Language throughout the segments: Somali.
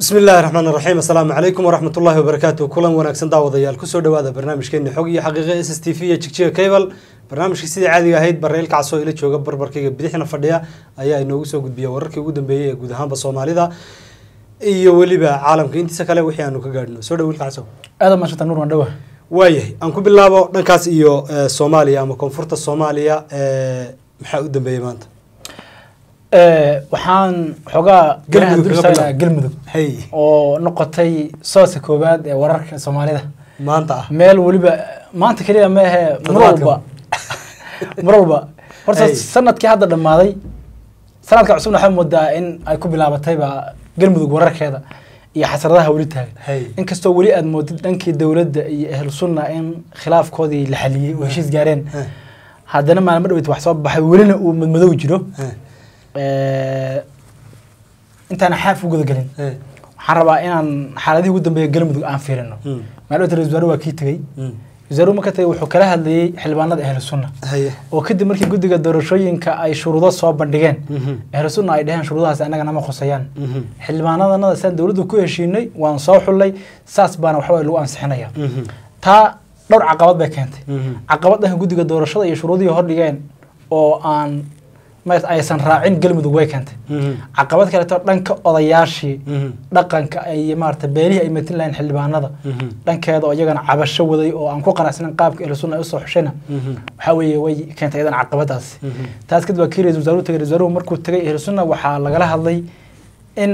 bismi illaahi raxmaan raxiim assalaamu calaykum waraxmat ullaahi wabarakaatu kulan wanaagsan daawadayaal kusoo dhawaada barnaamijkeeni xog iyo xaqiiqa s s t v iyo jigjiga cable barnaamijkii sidii caadiga ahayd bareel kacasoo ila jooga barbarkayga bidixna fadhiya ayaa inoogu soo gudbiya wararkii ugu dambeeyey ee guud ahaanba soomaalida iyo weliba caalamka intiisa kale wixii aanu ka gaadhino soo dhawiil kacso aada maashanta nuur waan dhawa waayahay aan ku bilaabo dhankaas iyo eh, soomaaliya ama koonfurta soomaaliya eh, maxaa u dambeeyey maanta waxaan xoogaa garaha Galmudug dul kaga saarayaa bilaab. galmudug hey oo noqotay sooska koowaad ee wararka soomaalida maanta ah meel weliba maanta keliya ma ahee mar Toddobaadka. walba mar walba horta Hey. sanadkii hadda dhammaaday sanadka cusubna waxaa moodaa in ay ku bilaabatayba galmudug wararkeeda iyo xasradaha weli taagan hey inkastoo weli aad moodid dhankii dowladda iyo ahlu sunna in khilaafkoodii la xaliyey oo heshiis gaareen Eh, haddana maalmo dhaweyt wax soo baxay welina uu madmadow jiro eh, Eh, intaana xaaf u gudagelin eh, waxaan rabaa inaan xaaladihii ugu dambeeya galmudug aan fiirino mm, maalmada ra-isul wasaare waa kii tegey mm, wasaaruhu marka tegey wuxuu kala hadlayey xildhibaanada ahlu sunna haye oo kadib markii guddiga doorashooyinka ay shuruudo soo bandhigeen mhm, ahlu sunna ay dheheen shuruudahaas annaga nama khusayaan mhm, xildhibaanadanada saan dowladdu ku heshiinay waan soo xullay saas baana waxba lagu ansixinaya mhm, taa dhowr caqabad bay keentay mhm, caqabad dhanka guddiga doorashada iyo shuruudihii hordhigeen oo aan ma aysan raacin galmudug way keentay mhm, caqabad kaleeto dhanka odayaashii mhm, dhaqanka ay maarata beelihii ay matin lahayn xildhibaanada mhm, dhankeeda oo iyagana cabasho waday oo aan ku qanacsanin qaabka ahlu sunna ay usoo xushayna mhm, waxaa weeye way keentay iyadana caqabadaasi mhm, taas kadib waa kii ra-isul wasaaruhu tagay ra-isul wasaaruhu markuu tagay ahlu sunna waxaa lagala hadlay in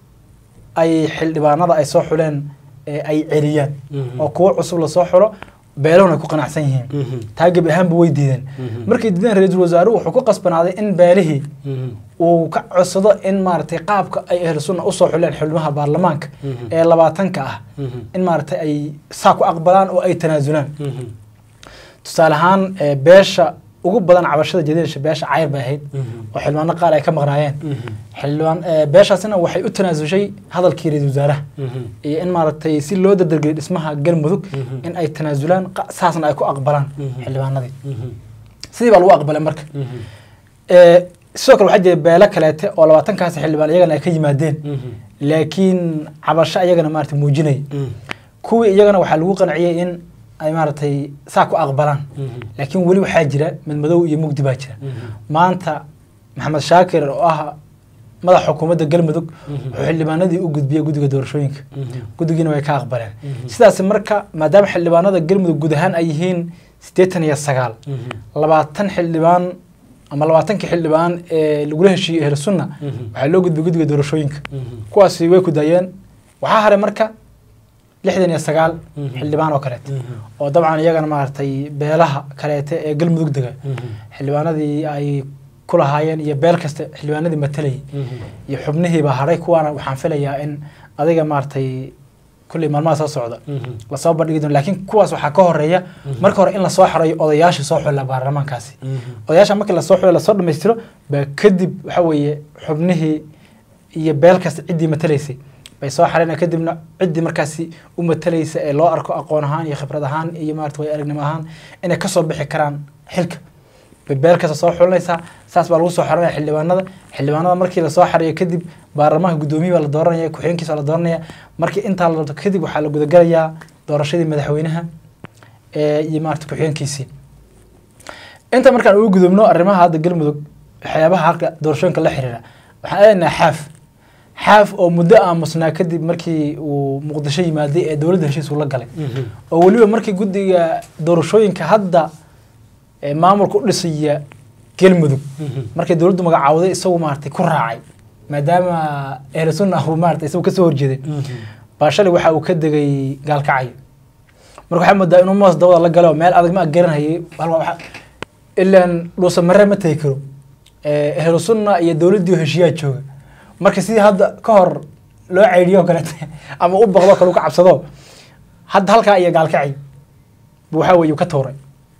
ay xildhibaanada ay soo xuleen ee ay celiyaan Mhm. oo kuwo cusub lasoo xulo beelahuna ay ku qanacsan yihiin mhm, taa gebi ahaanba way diideen Mhm. markay diideen ra-iisul wasaaruhu wuxuu ku qasbanaaday in beelihii mhm, uu ka codsado in maaragtay qaabka ay ahlu sunna usoo xuleen xubnaha baarlamaanka Mhm. ee labaatanka ah mhm, in maaragtay ay saa ku aqbalaan oo ay tanaasulaan mhm, tusaale ahaan ee, beesha ugu badan cabashada jadiidasha beesha cayr bay ahayd mhm, oo xildhibaano qaar ay ka maqnaayeen mhm, xildhibaan ee, beeshaasina waxay u tanaasushay hadalkii ra-iisul wasaaraha mhm, iyo in maaragtay si loo dardargeliyo dhismaha galmudug Mhm. in ay tanaasulaan qa- saasna ay ku aqbalaan Mhm. xildhibaanadii mhm, sidii baa lagu aqbalay marka mhm, Ee, sidoo kale waxaa jira beelo kaleete oo labaatankaasi xildhibaan iyagana ay ka yimaadeen mhm, laakiin cabasho iyagana maarata muujinaya mhm, kuwii iyagana waxaa lagu qanciyey in ay maaragtay saa ku aqbalaan mhm, laakiin weli waxaa jira madmadow iyo mugdi baa jira mhm, maanta maxamed shaakir oo ah madaxa xukuumadda galmudug Mhm. wuxuu xildhibaanadii u gudbiyey guddiga doorashooyinka mhm, guddigiina way ka aqbaleen Mhm. sidaas marka maadaama xildhibaanada galmudug guud ahaan ay yihiin siddeetan iyo sagaal mhm, labaatan xildhibaan ama labaatankii xildhibaan ee lagula heshiiyey ahlu sunna Mhm. waxaa loo gudbiyey guddiga doorashooyinka mhm, kuwaasi way ku daayeen waxaa haray marka lixdan iyo sagaal Mhm. xildhibaan oo kaleete mhm, oo dabcan iyagana maaragtay beelaha kaleete ee galmudug dega mhm, xildhibaanadii ay ku lahaayeen iyo beel kasta xildhibaanadii matalayay mhm, iyo xubnihiibaa haray kuwaana waxaan filayaa in adiga maaragtay kulley maalmaha soo socda mhm, lasoo bandhigi doono laakiin kuwaas waxaa ka horeeya marka hore in lasoo xarayo odayaasha soo xulla baarlamaankaasi mhm, odayaasha markii lasoo xulo lasoo dhammaystiro baa kadib waxa weeye xubnihii iyo beel kasta ciddii matalaysay bay soo xareen kadibna ciddii markaasi u matalaysa ee loo arko aqoon ahaan iyo khibrad ahaan iyo maarata way aragnimo ahaan inay kasoo bixi karaan xilka bay beel kasta soo xulinaysaa saas baa lagu soo xarinaya xildhibaanada xildhibaanada markii lasoo xariyo kadib baarlamaanka guddoomiye baa la dooranaya ku-xigeenkiisa waa la dooranaya markii intaa la doorto kadib waxaa la gudagalayaa doorashadii madaxweynaha ee iyo maarata ku-xigeenkiisii inta markaan ugu gudubno arrimaha hadda galmudug waxyaabaha halka doorashooyinka la xiriira waxaan aadaynaa xaaf xaaf oo muddo aamusnaa kadib markii uu muqdisho yimaaday ee dowladda heshiis uu la galay mhm, oo weliba markii guddiga doorashooyinka hadda ee maamulka u dhisaya galmudug mhm, markay dowladdu magacaawday isagu maaragtay ku raacay maadaama ahlu sunna uu maaragtay isagu kasoo horjeeday mhm, baa shalay waxa uu ka degay gaalkacyo marka waxaa moodaa inuu moos dabada la galo meel adag ma agaranayay halka waxa ilaan dhuusa mare ma tegi karo Eh, ahlu sunna iyo dowladdii oo heshiyaa jooga marka sidii hadda ka hor loo ceydhiyo oo kaleete ama u baqdo kale u ka cabsado hadda halkaa iyo gaalkacay buu waxaa weeye uu ka tuuray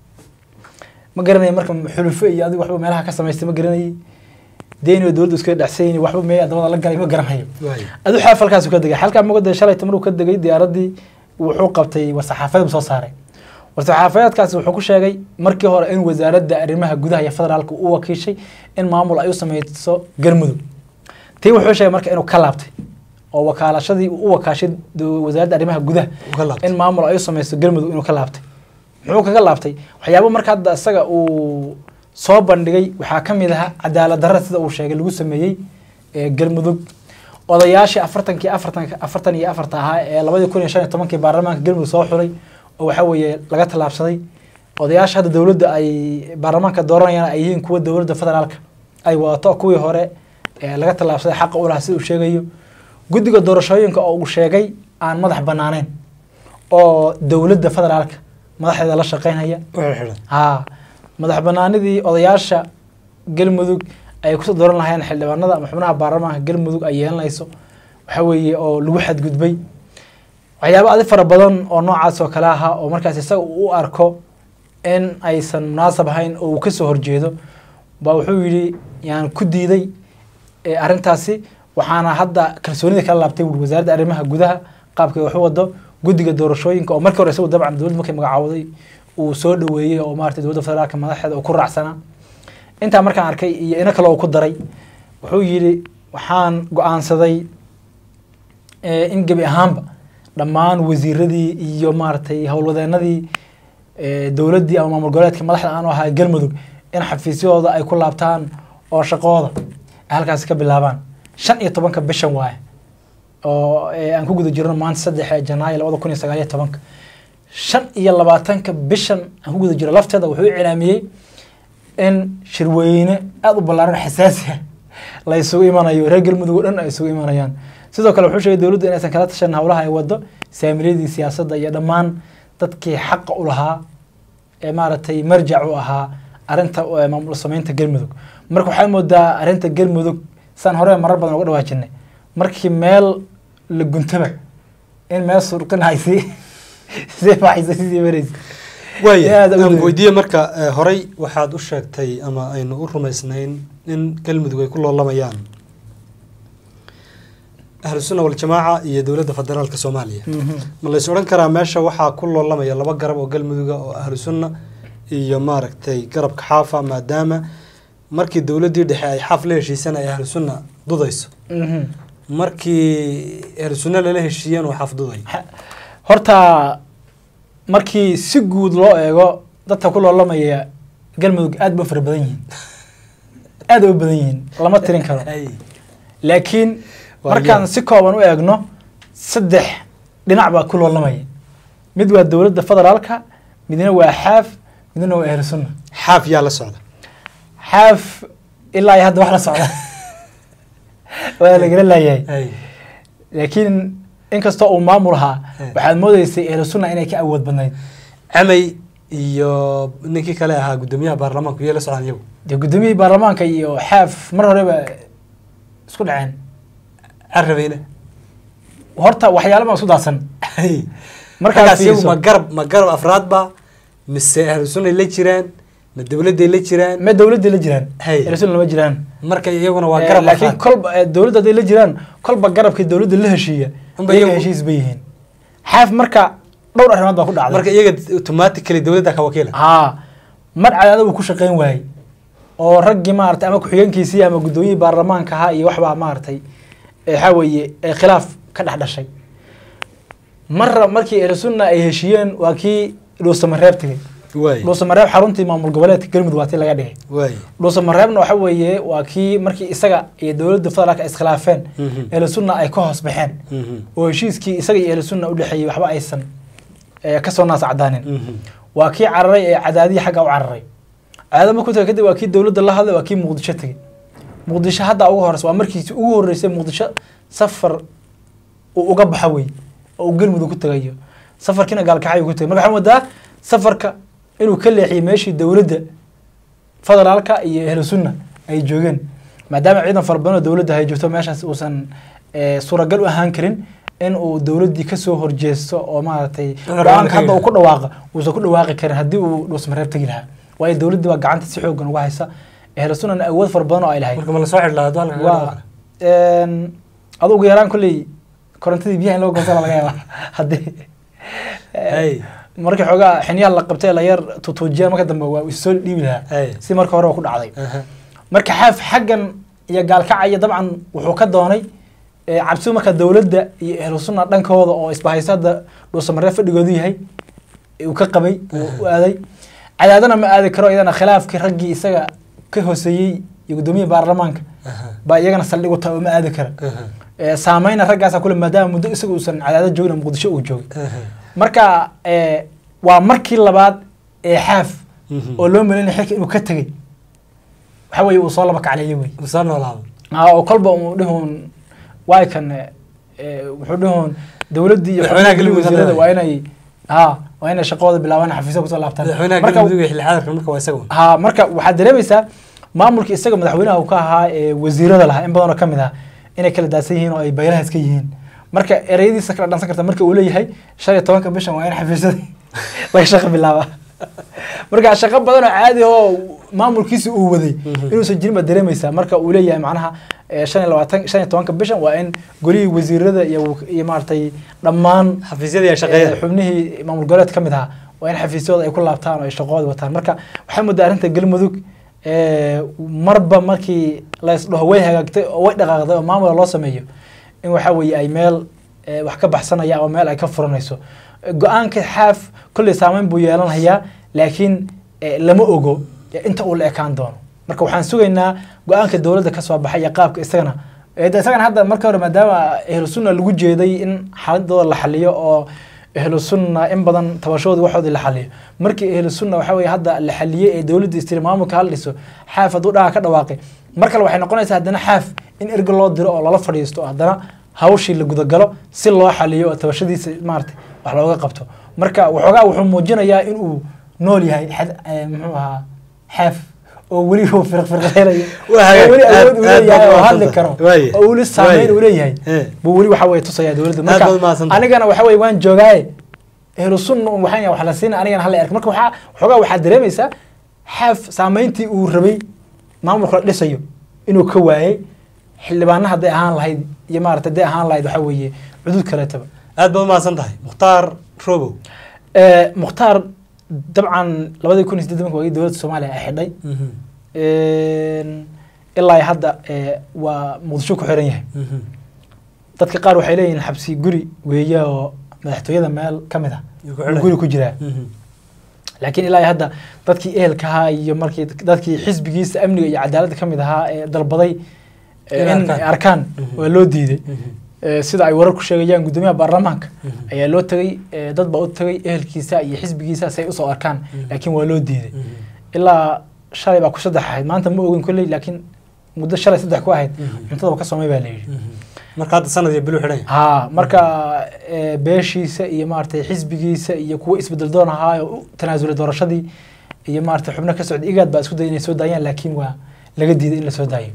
ma garanaya marka xulufo iyo adigu waxba meelaha ka samaystay ma garanayay deyn oo dowladdu iskaga dhexsayni waxba mee dabada la galay ma garanayo waay, adu xaaf halkaasuu ka degay halkaa muqdisho shalay tamaruu ka degay diyaaradii wuxuu qabtay war-saxaafadeed soo saaray war-saxaafadeedkaasi wuxuu ku sheegay markii hore in wasaaradda arrimaha gudaha iyo federaalka u wakiishay in maamul ay u sameyso galmudug tii wuxuu sheegay marka inuu ka laabtay oo wakaalashadii uu u wakaashay do- wasaaradda arrimaha gudaha Uga laabtay. in maamul ay u samaysto galmudug inuu ka laabtay muxuu kaga laabtay waxyaabo marka hadda isaga uu soo bandhigay waxaa ka mid ahaa cadaalad darra sida uu sheegay lagu sameeyey ee galmudug odayaashii afartankii afartanka afartan iyo afarta ahaa ee labadii kun iyo shan iyo tobankii baarlamaanka galmudug soo xulay oo waxaa weeye laga tallaabsaday odayaasha hadda dowladda ay baarlamaanka dooranayaan ay yihiin kuwa dowladda federaalka ay wadato kuwii hore ee laga tallaabsaday xaqa u lahaa sida uu sheegayo guddiga doorashooyinka oo uu sheegay aan madax banaanayn oo dowladda federaalka madaxdeeda la shaqeynaya Wixii xidhan. haa madax banaanidii odayaasha galmudug ay kusoo dooran lahayn xildhibaanada ama xubnaha baarlamaanka galmudug ay yeelanayso waxa weeye oo lagu xadgudbay waxyaabo adi fara badan oo noocaas oo kale ahaa oo markaas isaga uu u arko in aysan munaasab ahayn oo uu kasoo horjeedo baa wuxuu yidhi yaan ku diiday ee arrintaasi waxaana hadda kalsoonida kala laabtay wuri wasaaradda arrimaha gudaha qaabkay wax u wado guddiga doorashooyinka oo markii hore isagu dabcan dowladda markay magacawday uu soo dhaweeyey oo maarata dowladda federaalka madaxeeda uu ku raacsanaa intaa markaan arkay iyo ina kale uu ku daray wuxuu yidhi waxaan go-aansaday eh, in gebi ahaanba dhammaan wasiiradii iyo maaragtay howlwadeenadii eh, dowladdii ama maamul goboleedka madaxda aan u ahaa galmudug in xafiisyadooda ay ku laabtaan oo shaqooda ay halkaasi ka bilaabaan shan iyo tobanka bishan waaye oo eh, aan ku guda jirno maanta saddex janaayo labada kun iyo sagaal iyo tobanka shan iyo labaatanka bishan aan ku guda jiro lafteeda wuxuu iclaamiyey in shirweyne aada u ballaaran xasaasi ah la isugu imanayo reer galmudug oo dhan ay isugu imanayaan sidoo kale wuxuu sheegay dowladdu inaysan kala tashan howlaha ay wado saamiladii siyaasadda iyo dhammaan dadkii xaqa u lahaa ee maaragtay marjac u ahaa arrinta eh, maamul samaynta galmudug marka waxaa moodaa arrinta galmudug saan hore marar badan uga dhawaajinay markii meel la guntaba in meel surqinaysi sidee baxaysa sidii maraysa waaya Aad u aan weyn. weydiiye marka eh, horey waxaad u sheegtay ama aynu u rumaysnayn in galmudug ay ku loolamayaan ahlu sunna waljamaaca iyo dowladda federaalka soomaaliya Mhm. ma lays odhan karaa meesha waxaa ku loolamaya laba garab oo galmuduga oo ahlu sunna iyo maaragtay garabka xaafa maadaama markii dowladdii dhexe ay xaaf la heshiisan ay ahlu sunna dudayso Mhm. markii ahlu sunna lala heshiiyeen oo xaaf duday Ha- horta markii si guud loo eego dadka ku loolamaya galmudug aad ba u fara badan yihiin aad ay u badan yihiin lama tirin karo Ay. laakiin Waa markaan yaab. si kooban u eegno saddex dhinac baa ku loolamaya mid waa dowladda federaalka midna waa xaaf midna waa ahlu sunna xaaf yaa la socda xaaf ilaa iyo hadda wax la socda waa lagala laayahay Ay. laakiin inkastoo uu maamul ahaa Eh. waxaad moodeysay ahlu sunna inay ka awood badnayd camay iyo ninkii kale ahaa guddoomiyaha baarlamaanku yay la socdaan iyagu dee guddoomiyihii baarlamaanka iyo xaaf mar horeba isku dhaceen carabeyne horta waxyaalo baa isku daadsan markaas markaas iyagu fiiriso ma garab ma garab afraad ba mise ahlu sunnay la jiraan ma dowladday la jiraan ma dowladda la jiraan Hey. ahlu sunna lama jiraan marka iyaguna waa Eh, garab laakiin afraad kolba eh, dowladda hadday la jiraan kolba garabkii dowladda la heshiiya Unba iyaga iyagu- heshiis bay yihiin xaaf marka dhowr arrimood baa ku dhacday marka iyaga automatically dowladda ka wakiila haa mar cadaada uu ku shaqayn waayey oo raggii maaragtay ama ku-xigeenkiisii ama guddoomiyihii baarlamaanka ahaa iyo waxbaa maaragtay eh, waxaa weeye eh, khilaaf ka dhex dhashay marra markii ahlu sunna ay heshiiyeen waa kii dhuusamareeb tegey waay dhuusamareeb xaruntii maamul goboleedka galmudug waa tii laga dhigay waay dhuusamareebna waxa weeye waa kii markii isaga iyo dowladda federaalka ay iskhilaafeen Mhm. ahlu sunna ay ka hoos baxeen Mhm. oo heshiiskii isaga iyo ahlu sunna u dhexeeyey waxba aysan eh, kasoo naas cadaanin Mhm. waa kii cararay ee cadaadihii xagga u cararay cadaada markuu tagay kadib waa kii dowladda la hadlay waa kii muqdisho tegey muqdisho hadda ugu horeysa waa markiisi ugu horeysay muqdisho safar uu uga baxa wey oo uu galmudug ku tagayo safarkiina gaalkacay uu ku tagay marka waxaa moodaa safarka inuu ka leexiyey meeshii dowladda federaalka iyo ahlu sunna ay joogeen maadaama ciidan fara badan oo dowladda ay joogto meeshaas uusan eh, suuragal u ahaan karin in uu dowladdii kasoo horjeesto oo maaragtay Una go-aanka raali hadda uu karin. ku dhawaaqa uusan ku dhawaaqi karin haddii uu dhuusmareeb tegi lahaa waayo dowladdii baa gacanta si xoogan uga haysa ahlu sunnana awood fara badan oo ay lahayd marka ma lasoo xidh lahaa hadda halkan waa een, adu ugu yaraan kolley korontadii biyaha in loo goosana laga yaaba haddii Hey. markii xoogaa xiniyaha la qabtay la yar tutuujiya marka dambe waa isoo dhiibi lahaa Hey. si marka hore waa ku dhacday Aha. marka xaaf xaggan iyo gaalkacaya dabcan wuxuu ka doonay Eh, cabsidu marka dowladda iyo ahlu sunna dhankooda oo isbahayso hadda dhuusamaree fadhigoodu yahay ee uu ka qabay uu u aaday cadaadana ma aadi karo iyadana khilaafkii raggii isaga ka hooseeyey iyo guddoomiyaha baarlamaanka baa iyagana saldhig u tahay oo ma aadi kara Eh, saameyna raggaasa kule maadaama muddo isaga uusan cadaado joogin oo muqdisho uu joogay marka eh, waa markii labaad ee xaaf oo loo malinaya xilka inuu ka tegey waxa weeye uu soo laba kacleeyey wey soo noolaado aa oo kolba uu dhihun waay kan eh, wuxuu dhihun dowladdii iyo Madaxweynaha xubnihii Galmudug wasiirada hadda. waa inay ha waa inay shaqadooda bilaabaan xafiisyo kusoo laabtaan madaxweynaha marka galmudug iyo xilli xaadirka marka waa isaga ha marka waxaad dareemaysaa maamulka isaga madaxweynaha uu ka ahaa ee wasiirada lahaa in badan oo kamid ah inay kala daadsan yihiin oo ay baylaha iska yihiin marka ereyadiisa kala dhansan karta marka uu leeyahay shan iyo tobanka bishan waa in xafiisyada laga shaqo bilaaba marka shaqo badan oo caadi oo maamulkiisa uu waday inuusan jirin baad dareemaysaa marka uu leeyahay macnaha eh, shan iyo labaatan shan iyo tobanka bishan waa in golihii wasiirada iyo iyo maaragtay dhammaan xafiisyadii ay Eh, shaqeeyeen xubnihii maamul goboleed ka mid ahaa waa in xafiisyadooda ay ku laabtaan oo ay shaqadooda wataan marka waxay muddaa arrinta galmudug eh, marba markii laysdhaho way hagaagtay oo way dhaqaaqday oo maamula loo sameeyo in waxa weeye ay meel eh, wax ka baxsanaya oo meel ay ka furanayso Eh, go-aanka xaaf kolley saameyn buu yeelanayaa laakiin eh, lama ogo eh, inta uu la ekaan doono marka waxaan sugaynaa go-aanka dowladda ka soo baxay iyo qaabka isagana Eh, de isagana hadda marka hore maadaama ahlu sunna lagu jeeday in xaaladooda la xaliyo oo ahlu sunna in badan tabashooda waxoodii la xaliyo markii ahlu sunna waxa weye hadda la xaliyey ee dowladda istiri maamulka hala dhiso xaaf hadduu dhaha ka dhawaaqay mar kale waxay noqonaysaa haddana xaaf in erga loo diro oo lala fadhiisto oo haddana hawshii la gudagalo si loo xaliyo oo tabashadiisa maarata wax looga qabto marka waxoogaa wuxuu muujinayaa inuu nool yahay xad- eh, muxuu ahaa xaaf oo weli uu firqfirqeynayo Waa hagaag. oo weli Aad- awood uu aad leeyahay baad oo hadli mahadsantahay. karo Waaye. oo weli saameyn Waaye. uu leeyahay Eh. buu weli waxa weye tusaya dowladda Aad baad marka mahadsantahay. anigana waxa weye waan joogaaye ehlu sunna un waxaan yahay wax la siina anigana hala erk marka waxaa waxoogaa waxaad dareemaysaa xaaf saameyntii uu rabay maamulka la dhisayo inuu ka waayey xildhibaana hadday ahaan lahayd iyo maarata hadday ahaan lahayd waxa weeye cudud kaleetaba aad baad umahadsan tahay mukhtaar robow Eh, mukhtaar dabcan labadii kun iyo siddeed waagii dowladda soomaaliya ay xidhay Een, ilaa hadda eh, waa muqdisho ku xiran yahay dadka qaar waxay leeyihiin xabsi guri weeye oo madaxtooyada meel ka mid ah Yuu ku uu xiran guri yahay. ku jiraa laakiin ilaa hadda dadkii ehelka ahaa iyo markii dadkii xisbigiisa amniga iyo cadaaladda ka mid ahaa ee dalbaday eh, Inay in arkaan. ay arkaan Mhm. waa loo diiday Eh, sida ay warar ku sheegayaan guddoomiyaha baarlamaanka ayaa loo tegay eh, dad baa u tegay ehelkiisa iyo xisbigiisa si ay usoo arkaan laakiin waa loo diiday ilaa shalay baa ku saddex ahayd maanta ma ogin kolley laakiin muddo shalay saddex ku ahayd Mhm. cuntada ka soomay baa la yidhi marka hadda sanad iyo bilu xidhan yahay ha marka eh, beeshiisa iyo maaragtay xisbigiisa iyo kuwo isbedel doon ahaa oo u tanaasulay doorashadii iyo maaragtay xubno ka socda igaad baa isku dayay inay soo daayaan laakiin waa laga diiday in la soo daayo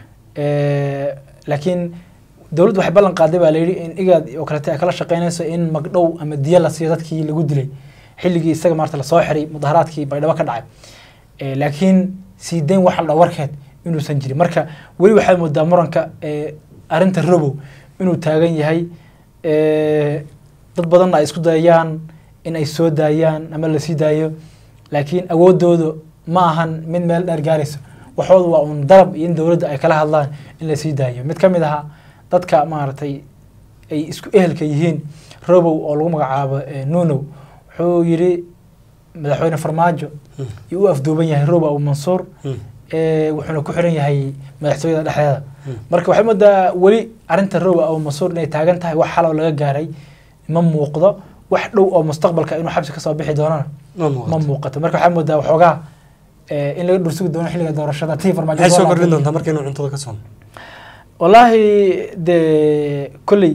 Eh, laakiin dowladdu waxay ballan qaaday baa layidhi in igaad oo kalete ay kala shaqeynayso in magdhow ama diya la siiyo dadkii lagu dilay xilligii isaga maarata lasoo xiray mudaharaadkii baydhabo ka dhacay Eh, laakiin sii dayn waxa la dhaho warkeed inuusan jirin marka weli waxaad moodaa muranka eh, arrinta robow inuu taagan yahay Eh, dad badanna ay isku dayayaan in ay soo daayaan ama la sii daayo laakiin awoodooda ma ahan mid meel dheer gaarayso waxoodu waa un dalab iyo in dowladda ay kala hadlaan in la sii daayo mid ka mid ahaa dadka maaragtay ay isku ehelka yihiin robow oo lagu magacaabo eh, nunow wuxuu yidhi madaxweyne farmaajo iyo u afduuban yahay robow abu mansuur eh, wuxuuna ku xiran yahay madaxtooyada dhexdeeda marka waxay moodaa weli arrinta robow abu mansuur inay taagan tahay wax xalow laga gaaray ma muuqdo wax dhow oo mustaqbalka inuu xabsi kasoo bixi doonana ma ma muuqato muuqato marka waxaa moodaa waxoogaa eh, in laga dhursugi doono xilliga doorashada tii farmaajo maxay soo soo kordhin laabtay. doontaa marka inuu cuntada ka soomo wallaahi de kolley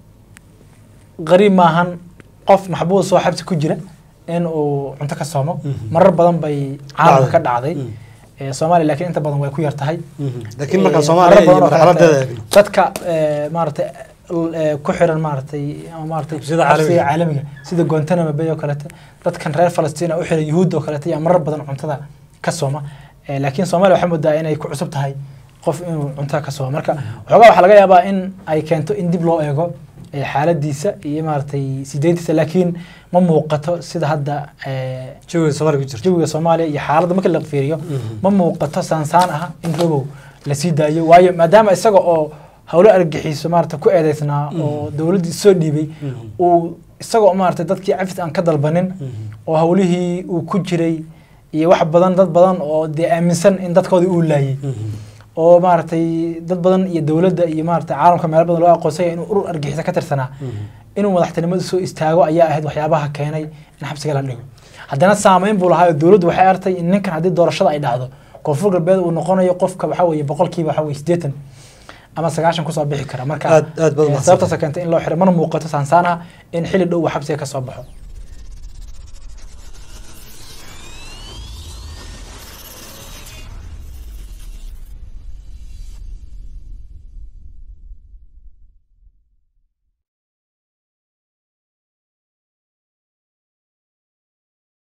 qariib maahan qof maxbuus oo xabsi ku jira in uu cunto ka soomo Mhm. marar badan bay caalamka ka Dhacday. dhacday Mm. Eh, soomaaliya laakiin inta badan way ku yar tahay laakiin marka Eh, soomaaliya marar iyo badan oo marxaladeeda kaleete, eegno dadka eh, maaragtay l- eh, ku xiran maaragtay ama maaragtay Xabsiyada xabsiga caalamiga. caalamiga sida guantanamo bay oo kalete dadkan reer falastiin oo u xiran yuhuudda oo kalete ayaa marar badan cuntada ka sooma Eh, laakiin soomaaliya waxaa moodaa inay ku cusub tahay qof inuu cuntada ka sooma marka waxoogaa waxaa laga yaabaa in ay keento in dib loo eego eh, xaaladiisa iyo maaragtay sideyntiisa laakiin ma muuqato sida hadda eh, jawiga soomaaliya ku jirta jawiga soomaaliya iyo xaaladda marka la fiiriyo Mhm. ma muuqato saansaan ah in robow la sii daayo waayo maadaama isaga oo howlo argagixiso maarata ku eedeysnaa oo dowladdii soo dhiibay uu isagoo maarata dadkii cafis aan ka dalbanin oo howlihii uu ku jiray iyo wax badan dad badan oo dee aaminsan in dadkoodii uu laayay oo maaragtay dad badan iyo dowladda iyo maaragtay caalamka meelo badan loo aqoonsanya inuu urur argixisa ka tirsanaa inuu madaxtinimada soo istaago ayaa ahayd waxyaabaha keenay in xabsiga la dhigo haddana saameyn buu lahaa oo dowladdu waxay artay in ninkan haddii doorashada ay dhacdo koonfur galbeed uu noqonayo qofka waxa weeye boqolkiiba waxa weye siddeetan ama sagaashan kusoo bixi kara marka Aad- aad baad eh, mahadsan sababtaas keentay in loo xiro mana muuqato saansaan ah in xili dhow uu xabsiga ka soo baxo